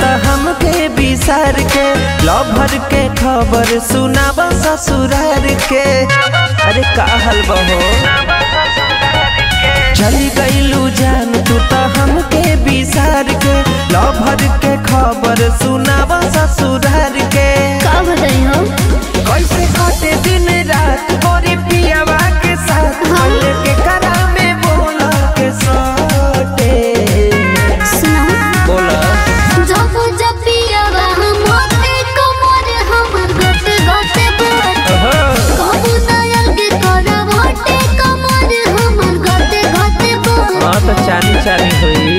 हमके बिसार के लभर के खबर सुनाब ससुरार के अरे का हल बहो चली गईलू जान तू तो हमके बिसार के लभर के खबर सुनाब ससुरार के का बताई हो कैसे कटे दिन रात गोरी पियावा के साथ कल के करा में बोला के सटे सुनाओ बोला जब जब पियावा मोटे कमर हमर गते गते बोट कबू नयल के करब मोटे कमर हमर गते गते बोट हाँ तो चानी चानी हुई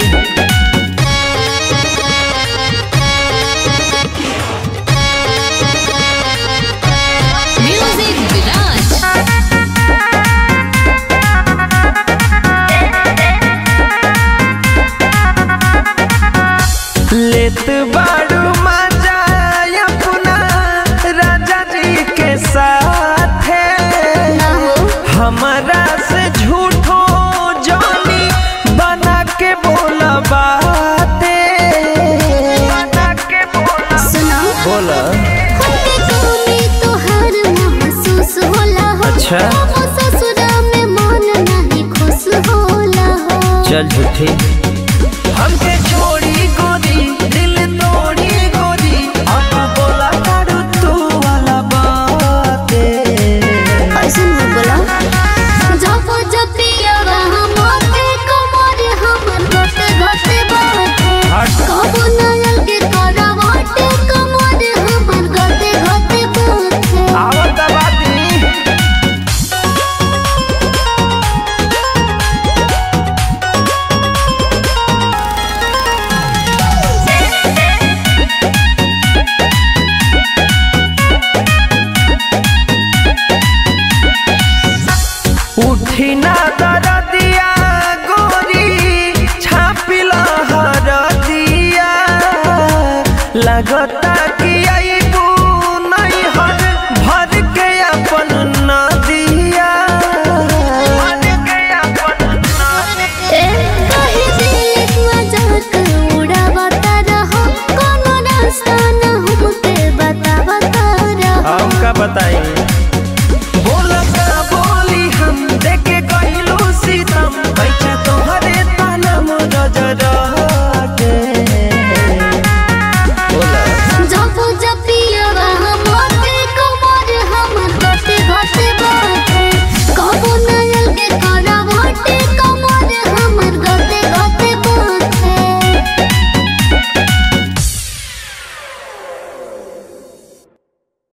म्यूजिक विराज लेत बाड़ू मजा अपना राजा जी के साथ ना हो हमारा से झूठो जानी बना के बोला बातें बना के बोला सुनाओ बोला खुद के कमी तोहर महसूस होला हो अच्छा। अब ससुरा में मन नहीं खुश होला हो चल झूठी हमके छोड़ी गोरी दिल तोड़ी गोरी अब बोला करू तू वाला बातें ऐसे मत बोला जब जब पियावा मोटे कमर हमर गते गते बाटे हट। कबू नयल के करा मोटे कमर हमर गते गते बाटे आवत बाती उठी ना दरदिया गोरी छापिला हरदिया लगता कि अइबू नहीं हर भर के अपन नदिया भर के अपन नदिया ए कहे दिल मजाक उड़ावता रहो कोनो रास्ता न हमके बतावता रहो हम का बताई बोला का बोली हम देखे